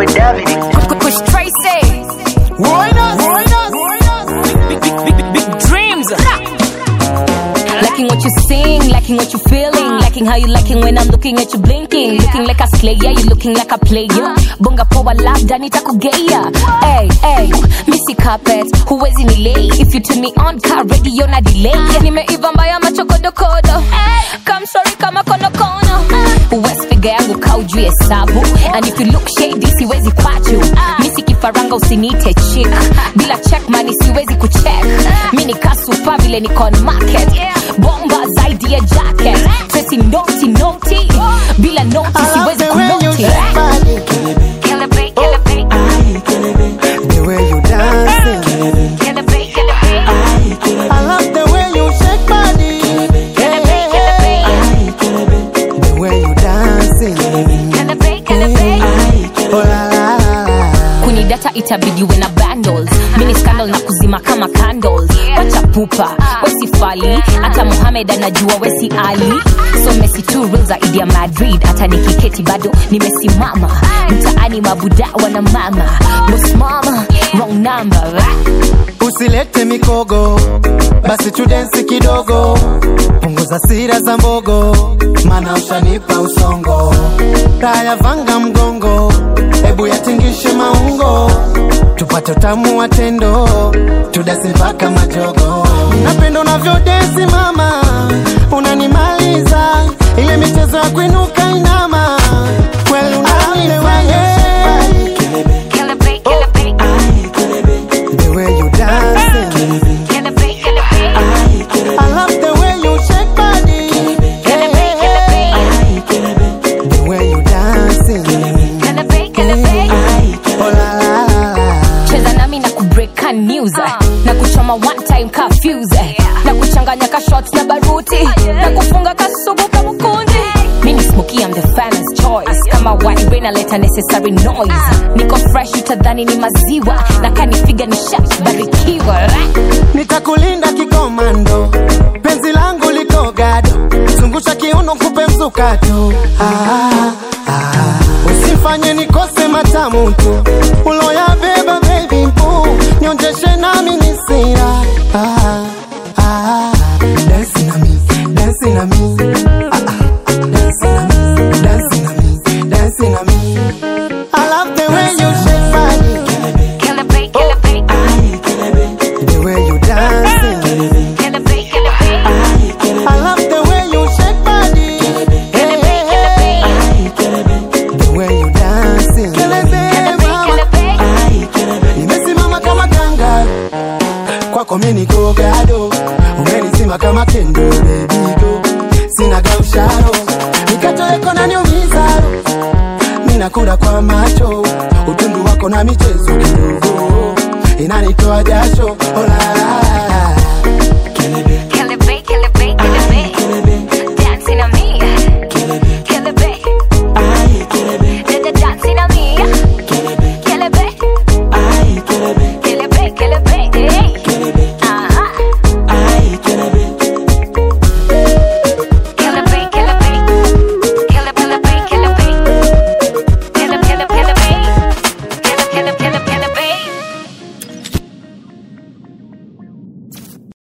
boy David. Push Tracy. Big, big, big, big, big dreams. Liking what you sing, liking what you feeling, liking how you liking when I'm looking at you blinking, looking like a slayer, you looking like a player. Bonga power labda nitakugeia. Hey, hey, missy carpet, huwezi ni lay. If you turn me on, car radio na delay. Nimeiva mbaya machokodokodo. Come sorry kama konokono. West figure yangu kaujui hesabu. And if you look shady, siwezi kwachu. Missy kifaranga usinite chick. Bila check money siwezi kucheck. Mi ni kasupa vile niko on market. Bomba zaidi ya jacket. Sesi noti noti. Bila noti siwezi kunoti. Kill it, babe, kill it, babe. The way you dancing, Kill it, babe, kill it, babe. I love the way you shake body. Kill it, babe, kill it, babe. The way you dancing, Kill it, babe, kill it, babe. oh la la la la. kunidata itabidi uwe na bundles mini scandal na kuzima kama candles wacha pupa wesifali hata muhamed anajua wesi ali so mesi tu real zaidi ya madrid hata nikiketi bado nimesimama mtaani mabuda wana mama bos mama wrong number Usilete mikogo, basi tudensi kidogo, punguza sira za mbogo, mana ushanipa usongo. Raya vanga mgongo, hebu yatingishe maungo, tupate utamu wa tendo, tudasi mpaka majogo. Napenda unavyodensi mama, unanimaliza ile michezo ya kuinuka inama, kweli unanifanya Kill it, babe, kill it, babe. the way you dancing. Kill it, babe, kill it, babe. I love the way you shake body. Kill it, babe, kill it, babe. The way you dancing. Kill it, babe, kill it, babe. Oh la la la la. cheza nami na kubreaka news na kuchoma one time kafuse na kuchanganya ka shots na baruti na kufunga kasugu kamukundi mini smoky I'm the fan's choice kama wine naleta necessary noise niko fresh utadhani ni maziwa na kanifiga ni shat barikiwa Nitakulinda kikomando, penzi langu liko gado, zungusha kiuno kupe msukato. Ah, ah. Usifanye nikose matamu tu, uloya beba baby boo, nionjeshe nami ni sira. Ah, ah. Dance na mi, dance na mi. Ah, ah. Dance na mi, dance na mi, dance na mi. I love the way you shake body, Kill it, babe, kill it, babe. the way you dancing. Kill it, babe, kill it, babe. I love the way you shake body. Hey, hey, hey. The way you dancing. Nimesimama kama kanga kwako mimi niko gado, umenizima kama kendo baby go, sina gausharo, nikatoweko na niumiza, mimi nakula kwa macho, utundu wako na michezo kidogo inanitoa jasho, oh la la la.